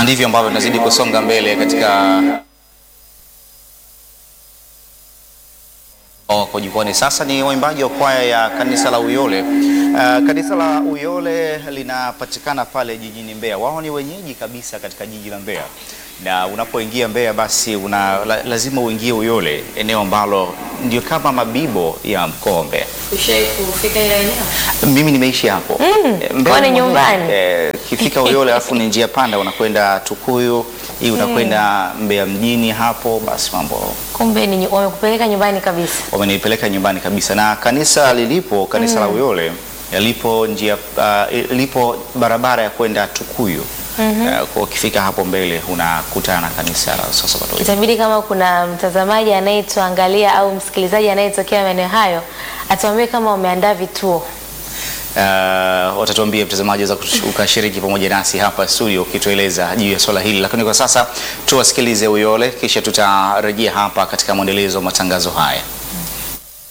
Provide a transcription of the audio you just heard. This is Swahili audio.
ndivyo ambavyo tunazidi kusonga mbele katika wako jukwani sasa ni waimbaji wa kwaya ya kanisa la Uyole. Uh, kanisa la Uyole linapatikana pale jijini Mbeya. Wao ni wenyeji kabisa katika jiji la Mbeya, na unapoingia Mbeya basi una, la, lazima uingie Uyole, eneo ambalo ndio kama mabibo ya mkoa wa Mbeya. Ushai kufika ile eneo? Mimi nimeishi hapo Mm, Eh, Mbeya kwani mwenyewe. nyumbani? Eh, Ukifika Uyole alafu ni njia panda unakwenda Tukuyu, hii unakwenda Mbeya mjini hapo, basi mambo Kumbe ni nyu- wamekupeleka nyumbani kabisa. wamenipeleka nyumbani kabisa, na kanisa lilipo kanisa la Uyole lipo njia uh, lipo barabara ya kwenda Tukuyu. Uh, kwa ukifika hapo mbele unakutana na kanisa la Sabato. Itabidi kama kuna mtazamaji anayetuangalia au msikilizaji anayetokea maeneo hayo atuambie kama wameandaa vituo. Uh, watatuambia mtazamaji za ukashiriki pamoja nasi hapa studio ukitueleza juu ya swala hili, lakini kwa sasa tuwasikilize Uyole, kisha tutarejea hapa katika mwendelezo wa matangazo haya.